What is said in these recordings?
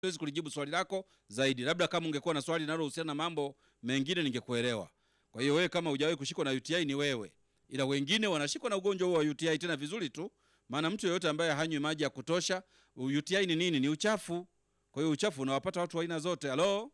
siwezi kulijibu swali lako zaidi. Labda kama ungekuwa na swali linalohusiana na mambo mengine ningekuelewa. Kwa hiyo wewe kama hujawahi kushikwa na UTI ni wewe, ila wengine wanashikwa na ugonjwa huo wa UTI tena vizuri tu, maana mtu yeyote ambaye hanywi maji ya kutosha. UTI ni nini? Ni uchafu. Kwa hiyo uchafu unawapata watu wa aina zote. Halo,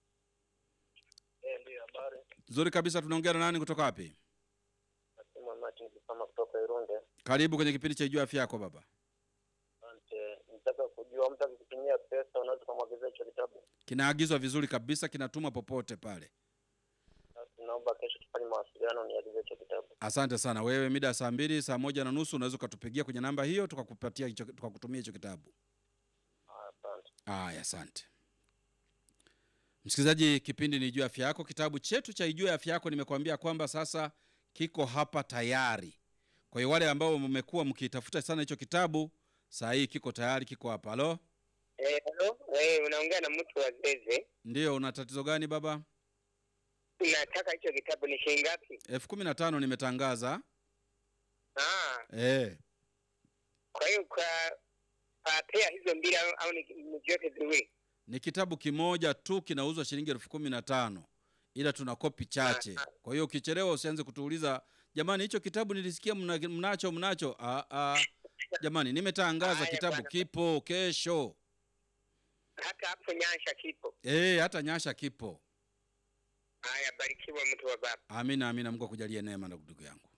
Eh, ndio habari. nzuri kabisa. Tunaongea na nani kutoka wapi? Nasema Martin Kisama kutoka Irunde. Karibu kwenye kipindi cha Jua Afya Yako baba. Asante. Nitaka kujua mtu akikutumia pesa unaweza kumwagizia hicho kitabu. Kinaagizwa vizuri kabisa, kinatumwa popote pale. Basi naomba kesho tufanye mawasiliano niagize hicho kitabu. Asante sana. Wewe mida ya saa mbili, saa moja na nusu unaweza ukatupigia kwenye namba hiyo tukakupatia hicho, tukakutumia hicho kitabu. Ah, Asante. Aya, asante msikilizaji, kipindi ni Ijue Afya Yako. Kitabu chetu cha Ijue Afya Yako nimekuambia kwamba sasa kiko hapa tayari. Kwa hiyo wale ambao mmekuwa mkitafuta sana hicho kitabu, saa hii kiko tayari, kiko hapa. Halo, Eh, hello. Eh, unaongea na mtu wa Zeze. ndio. Una tatizo gani baba? Nataka hicho kitabu ni shilingi ngapi? elfu kumi na tano nimetangaza. Ah, Eh, kwa hiyo kwa kwa pea hizo mbili au, au ni ni vyote viwili? ni kitabu kimoja tu kinauzwa shilingi elfu kumi na tano ila tuna kopi chache. Kwa hiyo ukichelewa usianze kutuuliza jamani, hicho kitabu nilisikia mna, mnacho mnacho. Ah, ah. Jamani, nimetangaza Haya, kitabu bwana. kipo kesho. Hata hapo Nyansha kipo. Eh, hata Nyasha kipo. Haya, barikiwa mtu wa baba. Amina, amina. Mungu akujalie neema, ndugu yangu.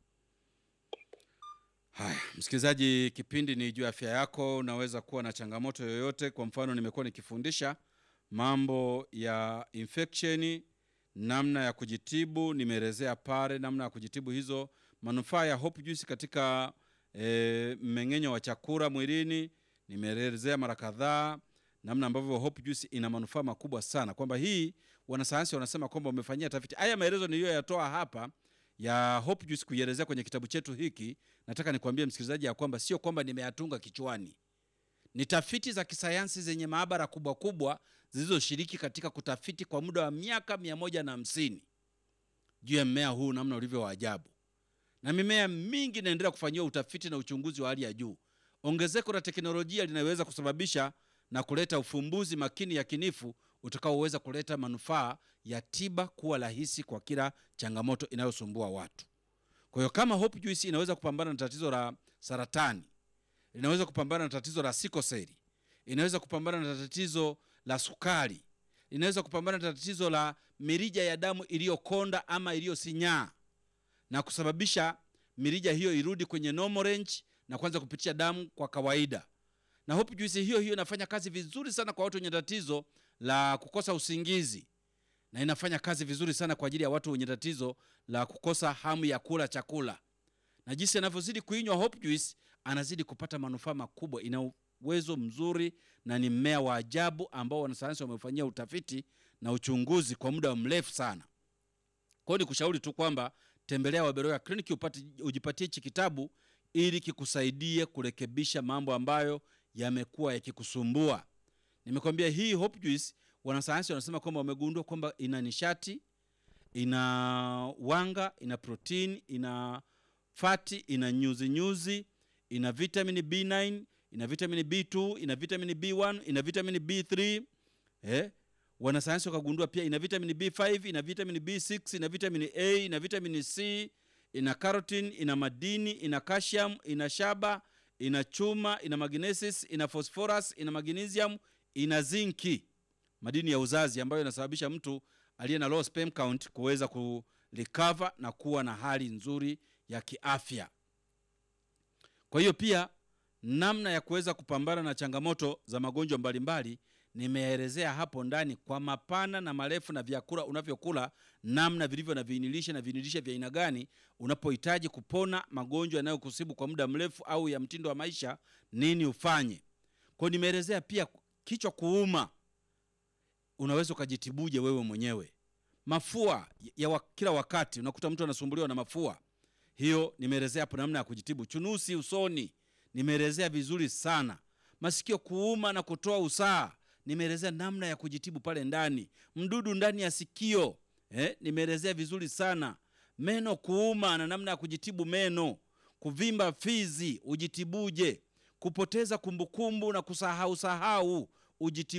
Haya, msikilizaji, kipindi ni juu ya afya yako. Unaweza kuwa na changamoto yoyote. Kwa mfano, nimekuwa nikifundisha mambo ya infection, namna ya kujitibu. Nimeelezea pale namna ya kujitibu hizo, manufaa ya Hope Juice katika e, mmeng'enyo wa chakula mwilini. Nimeelezea mara kadhaa namna ambavyo Hope Juice ina manufaa makubwa sana, kwamba hii wanasayansi wanasema kwamba wamefanyia tafiti. Haya maelezo niliyoyatoa hapa ya Hope Juice kuielezea kwenye kitabu chetu hiki, nataka nikwambie msikilizaji ya kwamba sio kwamba nimeyatunga kichwani, ni tafiti za kisayansi zenye maabara kubwa kubwa zilizoshiriki katika kutafiti kwa muda wa miaka mia moja na hamsini juu ya mmea huu namna ulivyo wa ajabu, na mimea mingi inaendelea kufanyiwa utafiti na uchunguzi wa hali ya juu. Ongezeko la teknolojia linaweza kusababisha na kuleta ufumbuzi makini yakinifu utakaoweza kuleta manufaa ya tiba kuwa rahisi kwa kila changamoto inayosumbua watu. Kwa hiyo kama Hope Juice inaweza kupambana na tatizo la saratani, inaweza kupambana na tatizo la sikoseli, inaweza kupambana na tatizo la sukari, inaweza kupambana na tatizo la mirija ya damu iliyokonda ama iliyosinyaa na kusababisha mirija hiyo irudi kwenye normal range na kuanza kupitisha damu kwa kawaida. Na Hope Juice hiyo hiyo inafanya kazi vizuri sana kwa watu wenye tatizo la kukosa usingizi na inafanya kazi vizuri sana kwa ajili ya watu wenye tatizo la kukosa hamu ya kula chakula. Na jinsi anavyozidi kuinywa Hope Juice anazidi kupata manufaa makubwa. Ina uwezo mzuri na ni mmea wa ajabu ambao wanasayansi wamefanyia utafiti na uchunguzi kwa muda mrefu sana. Kwa hiyo nikushauri tu kwamba tembelea Waberoya Clinic upate ujipatie hichi kitabu ili kikusaidie kurekebisha mambo ambayo yamekuwa yakikusumbua. Nimekwambia hii Hope Juice wanasayansi wanasema kwamba wamegundua kwamba ina nishati, ina wanga, ina protini, ina fati, ina nyuzi nyuzi, ina vitamini B9, ina vitamini B2, ina vitamini B1, ina vitamini B3 eh? Wanasayansi wakagundua pia ina vitamini B5, ina vitamini B6, ina vitamini A, ina vitamini C, ina carotene, ina madini, ina calcium, ina shaba, ina chuma, ina magnesis, ina phosphorus, ina magnesium, ina zinki, madini ya uzazi ambayo inasababisha mtu aliye na low sperm count kuweza kurecover na kuwa na hali nzuri ya kiafya. Kwa hiyo pia namna ya kuweza kupambana na changamoto za magonjwa mbalimbali nimeelezea hapo ndani kwa mapana na marefu, na vyakula unavyokula namna vilivyo na viinilishe na viinilishe vya aina gani unapohitaji kupona magonjwa yanayokusibu kwa muda mrefu au ya mtindo wa maisha, nini ufanye. Kwa hiyo nimeelezea pia kichwa kuuma, unaweza ukajitibuje wewe mwenyewe. Mafua ya wa, kila wakati unakuta mtu anasumbuliwa na mafua, hiyo nimeelezea hapo namna ya kujitibu. Chunusi usoni nimeelezea vizuri sana. Masikio kuuma na kutoa usaha nimeelezea namna ya kujitibu pale ndani. Mdudu ndani ya sikio eh, nimeelezea vizuri sana. Meno kuuma na namna ya kujitibu meno. Kuvimba fizi ujitibuje. Kupoteza kumbukumbu na kusahau sahau ujitibu